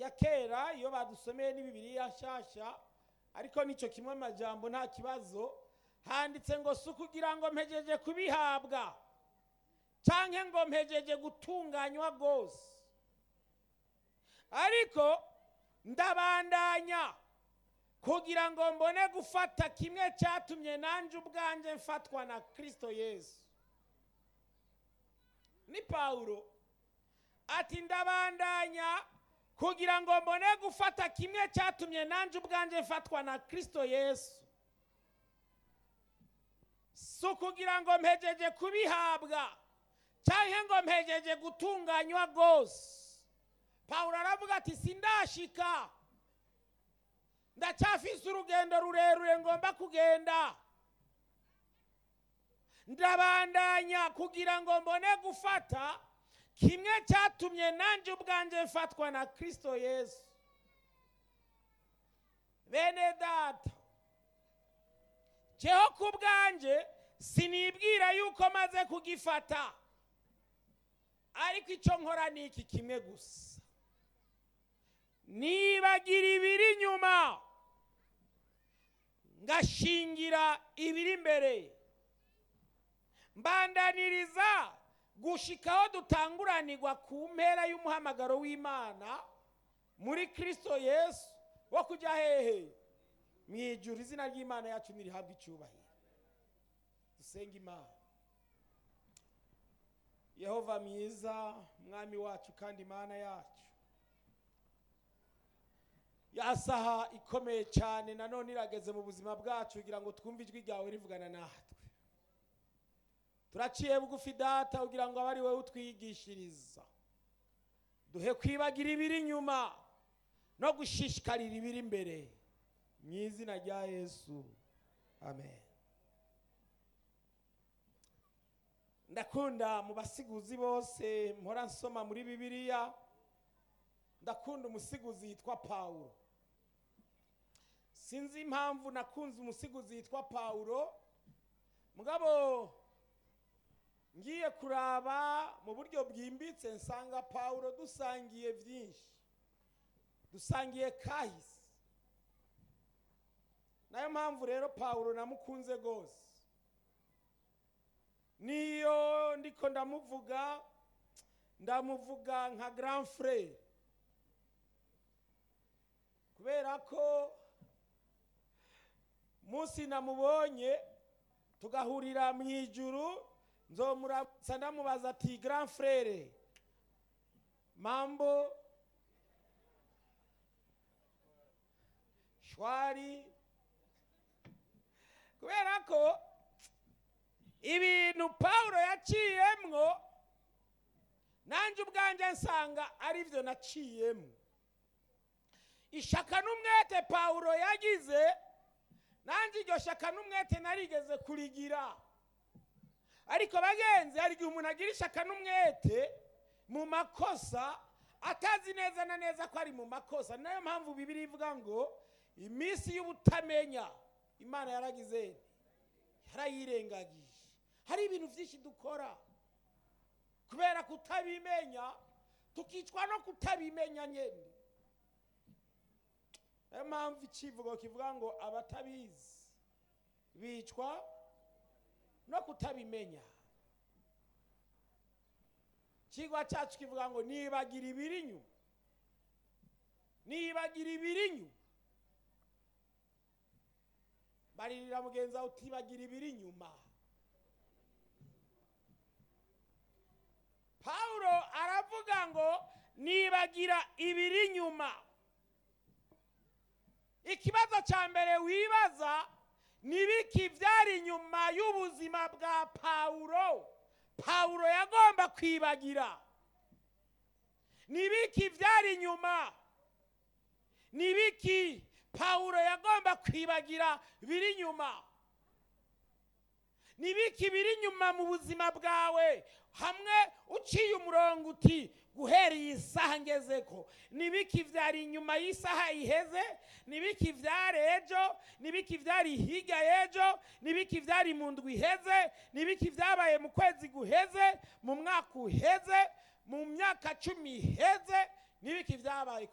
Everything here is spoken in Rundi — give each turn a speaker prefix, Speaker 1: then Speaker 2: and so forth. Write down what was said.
Speaker 1: ya kera iyo badusomeye ni bibiliya nshasha ariko nicyo kimwe amajambo nta kibazo handitse ngo si ukugira ngo mpejeje kubihabwa cyangwa ngo mpejeje gutunganywa rwose ariko ndabandanya kugira ngo mbone gufata kimwe cyatumye nanjye ubwanjye mfatwa na kirisito yesu ni pawulo ati ndabandanya kugira ngo mbone gufata kimwe cyatumye nanjye ubwanjye mfatwa na kirisito yesu si ukugira ngo mpejeje kubihabwa cyangwa ngo mpejeje gutunganywa rwose pawulo aravuga ati sindashika ndacyafise urugendo rurerure ngomba kugenda ndabandanya kugira ngo mbone gufata kimwe cyatumye nanjye ubwanjye mfatwa na kirisito yesu bene data jeho ku bwanjye sinibwira yuko maze kugifata ariko icyo nkora ni iki kimwe gusa nibagira ibiri inyuma ngashingira ibiri imbere mbandaniriza gushikaho dutanguranirwa ku mpera y'umuhamagaro w'imana muri kirisito yesu wo kujya hehe mu ijuru izina ry'imana yacu ntirihabwe icyubahiro dusenga imana yehova mwiza mwami wacu kandi imana yacu ya saha ikomeye cyane nanone irageze mu buzima bwacu kugira ngo twumve ijwi ryawe rivugana natwe turaciye bugufi data kugira ngo abe ari wowe utwigishiriza duhe kwibagira ibiri inyuma no gushishikarira ibiri imbere mu izina rya yesu amen ndakunda mu basiguzi bose mpora nsoma muri bibiliya ndakunda umusiguzi yitwa pawulo sinzi impamvu nakunze umusiguzi yitwa pawulo mugabo ngiye kuraba mu buryo bwimbitse nsanga pawulo dusangiye byinshi dusangiye kahise nayo mpamvu rero pawulo namukunze rwose niyo ndiko ndamuvuga ndamuvuga nka grand frere kubera ko munsi namubonye tugahurira mu ijuru nzomuramutsa ndamubaza ati grand frere mambo shwari kubera ko ibintu pawulo yaciyemwo nanjye ubwanjye nsanga ari byo naciyemo ishaka n'umwete pawulo yagize nanjye iryo shaka n'umwete narigeze kurigira ariko bagenzi hari igihe umuntu agira ishaka n'umwete mu makosa atazi neza na neza ko ari mu makosa niyo mpamvu bibiri ivuga ngo iminsi y'ubutamenya imana yaragize yarayirengagije hari ibintu byinshi dukora kubera kutabimenya tukicwa no kutabimenya nyine niyo mpamvu icivugo kivuga ngo abatabizi bicwa no kutabimenya ikigwa cyacu kivuga ngo nibagira ibiri inyuma nibagira ibiri inyuma baririra mugenzi wawe utibagira ibiri inyuma pawulo aravuga ngo nibagira ibiri inyuma ikibazo cya mbere wibaza ni biki byari inyuma y'ubuzima bwa pawulo pawulo yagomba kwibagira ni biki byari inyuma ni biki pawulo yagomba kwibagira biri inyuma ni biki biri inyuma mu buzima bwawe hamwe uciye umurongo uti guhera iyi saha ngeze ko ni biki byari inyuma y'isaha iheze ni biki byari ejo ni biki byari hirya y'ejo ni biki byari mu ndwi iheze ni biki byabaye mu kwezi guheze mu mwaka uheze mu myaka cumi iheze ni biki byabaye